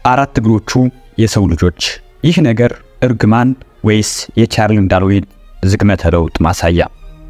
አራት እግሮቹ የሰው ልጆች። ይህ ነገር እርግማን ወይስ የቻርሊ ዳርዊን ዝግመተ ለውጥ ማሳያ?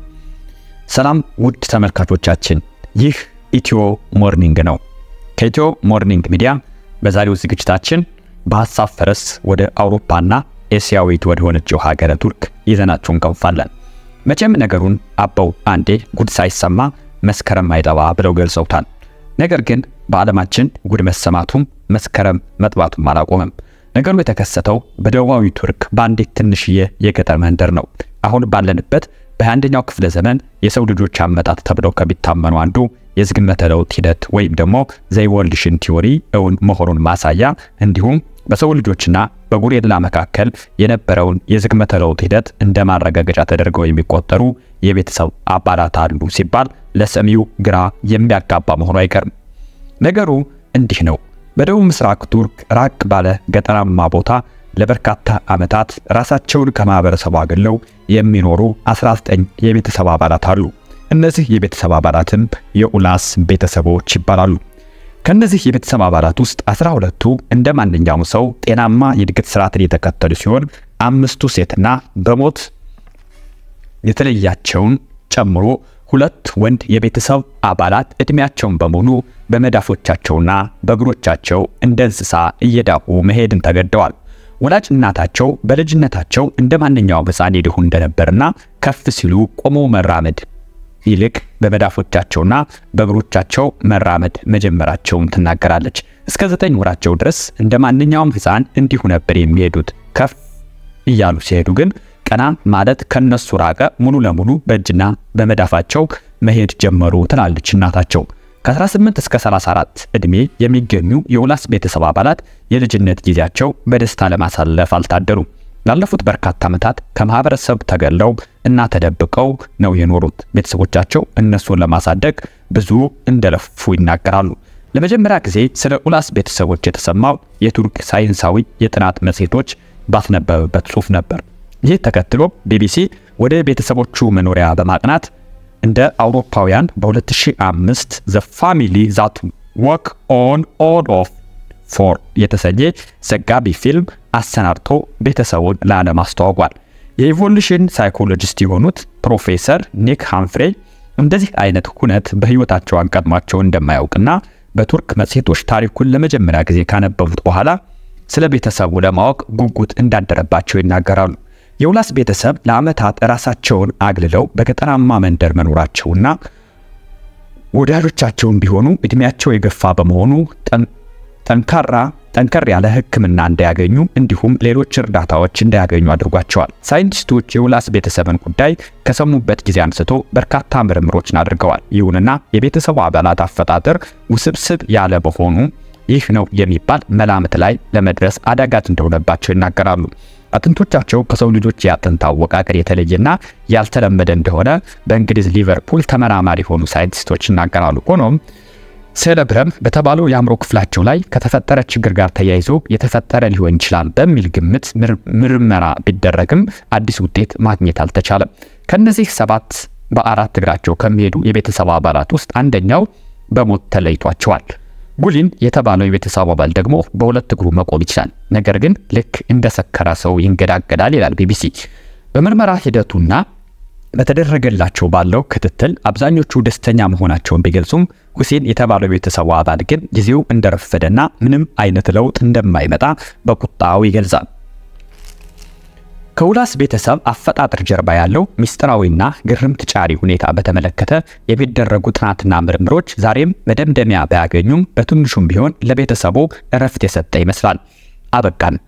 ሰላም ውድ ተመልካቾቻችን፣ ይህ ኢትዮ ሞርኒንግ ነው። ከኢትዮ ሞርኒንግ ሚዲያ በዛሬው ዝግጅታችን በሀሳብ ፈረስ ወደ አውሮፓና ኤስያዊት ወደ ሆነችው ሀገረ ቱርክ ይዘናችሁ እንቀንፋለን። መቼም ነገሩን አበው አንዴ ጉድ ሳይሰማ መስከረም አይጠባ ብለው ገልጸውታል። ነገር ግን በዓለማችን ጉድ መሰማቱም መስከረም መጥባቱም አላቆመም። ነገሩ የተከሰተው በደቡባዊ ቱርክ በአንዲት ትንሽዬ የገጠር መንደር ነው። አሁን ባለንበት በአንደኛው ክፍለ ዘመን የሰው ልጆች አመጣጥ ተብለው ከሚታመኑ አንዱ የዝግመተ ለውጥ ሂደት ወይም ደግሞ ዘኢቮሉሽን ቲዎሪ እውን መሆኑን ማሳያ እንዲሁም በሰው ልጆችና በጎሪላ መካከል የነበረውን የዝግመተ ለውጥ ሂደት እንደ ማረጋገጫ ተደርገው የሚቆጠሩ የቤተሰብ አባላት አሉ ሲባል ለሰሚው ግራ የሚያጋባ መሆኑ አይቀርም። ነገሩ እንዲህ ነው። በደቡብ ምስራቅ ቱርክ ራቅ ባለ ገጠራማ ቦታ ለበርካታ ዓመታት ራሳቸውን ከማህበረሰቡ አግለው የሚኖሩ 19 የቤተሰብ አባላት አሉ። እነዚህ የቤተሰብ አባላትም የኡላስ ቤተሰቦች ይባላሉ። ከነዚህ የቤተሰብ አባላት ውስጥ 12ቱ እንደ ማንኛውም ሰው ጤናማ የእድገት ስርዓትን የተከተሉ ሲሆን አምስቱ ሴትና በሞት የተለያቸውን ጨምሮ ሁለት ወንድ የቤተሰብ አባላት እድሜያቸውን በሙሉ በመዳፎቻቸውና በእግሮቻቸው እንደ እንስሳ እየዳቁ መሄድን ተገደዋል። ወላጅ እናታቸው በልጅነታቸው እንደ ማንኛውም ሕፃን ይድሁ እንደነበርና ከፍ ሲሉ ቆሞ መራመድ ይልቅ በመዳፎቻቸውና በእግሮቻቸው መራመድ መጀመራቸውን ትናገራለች። እስከ ዘጠኝ ወራቸው ድረስ እንደ ማንኛውም ሕፃን እንዲሁ ነበር የሚሄዱት። ከፍ እያሉ ሲሄዱ ግን ቀና ማለት ከነሱ ራቀ። ሙሉ ለሙሉ በእጅና በመዳፋቸው መሄድ ጀመሩ ትላለች እናታቸው። ከ18 እስከ 34 ዕድሜ የሚገኙ የኡላስ ቤተሰብ አባላት የልጅነት ጊዜያቸው በደስታ ለማሳለፍ አልታደሩም። ላለፉት በርካታ ዓመታት ከማህበረሰብ ተገለው እና ተደብቀው ነው የኖሩት። ቤተሰቦቻቸው እነሱን ለማሳደግ ብዙ እንደለፉ ይናገራሉ። ለመጀመሪያ ጊዜ ስለ ኡላስ ቤተሰቦች የተሰማው የቱርክ ሳይንሳዊ የጥናት መጽሔቶች ባስነበበበት ጽሑፍ ነበር። ይህ ተከትሎ ቢቢሲ ወደ ቤተሰቦቹ መኖሪያ በማቅናት እንደ አውሮፓውያን በ2005 ዘ ፋሚሊ ዛት ወክ ኦን ኦል ኦፍ ፎር የተሰኘ ዘጋቢ ፊልም አሰናድቶ ቤተሰቡን ለዓለም አስተዋውቋል። የኢቮሉሽን ሳይኮሎጂስት የሆኑት ፕሮፌሰር ኒክ ሃምፍሬ እንደዚህ አይነት ሁነት በሕይወታቸው አንቀድሟቸው እንደማያውቅና በቱርክ መጽሔቶች ታሪኩን ለመጀመሪያ ጊዜ ካነበቡት በኋላ ስለ ቤተሰቡ ለማወቅ ጉጉት እንዳደረባቸው ይናገራሉ። የኡላስ ቤተሰብ ለዓመታት ራሳቸውን አግልለው በገጠራማ መንደር መኖራቸውና ወዳጆቻቸውን ቢሆኑ እድሜያቸው የገፋ በመሆኑ ጠንካራ ጠንከር ያለ ሕክምና እንዳያገኙ እንዲሁም ሌሎች እርዳታዎች እንዳያገኙ አድርጓቸዋል። ሳይንቲስቶች የኡላስ ቤተሰብን ጉዳይ ከሰሙበት ጊዜ አንስቶ በርካታ ምርምሮችን አድርገዋል። ይሁንና የቤተሰቡ አባላት አፈጣጠር ውስብስብ ያለ በሆኑ ይህ ነው የሚባል መላምት ላይ ለመድረስ አዳጋች እንደሆነባቸው ይናገራሉ። አጥንቶቻቸው ከሰው ልጆች የአጥንት አወቃቀር የተለየና ያልተለመደ እንደሆነ በእንግሊዝ ሊቨርፑል ተመራማሪ የሆኑ ሳይንቲስቶች ይናገራሉ። ሆኖም ሴለብረም በተባለው የአእምሮ ክፍላቸው ላይ ከተፈጠረ ችግር ጋር ተያይዞ የተፈጠረ ሊሆን ይችላል በሚል ግምት ምርመራ ቢደረግም አዲስ ውጤት ማግኘት አልተቻለም። ከነዚህ ሰባት በአራት እግራቸው ከሚሄዱ የቤተሰብ አባላት ውስጥ አንደኛው በሞት ተለይቷቸዋል። ጉሊን የተባለው የቤተሰብ አባል ደግሞ በሁለት እግሩ መቆም ይችላል፣ ነገር ግን ልክ እንደ ሰከረ ሰው ይንገዳገዳል ይላል ቢቢሲ። በምርመራ ሂደቱና በተደረገላቸው ባለው ክትትል አብዛኞቹ ደስተኛ መሆናቸውን ቢገልጹም ሁሴን የተባለው የቤተሰቡ አባል ግን ጊዜው እንደረፈደና ምንም አይነት ለውጥ እንደማይመጣ በቁጣው ይገልጻል። ከኡላስ ቤተሰብ አፈጣጠር ጀርባ ያለው ምስጢራዊና ግርምት ጫሪ ሁኔታ በተመለከተ የሚደረጉ ጥናትና ምርምሮች ዛሬም መደምደሚያ ባያገኙም በትንሹም ቢሆን ለቤተሰቡ እረፍት የሰጠ ይመስላል። አበቃን።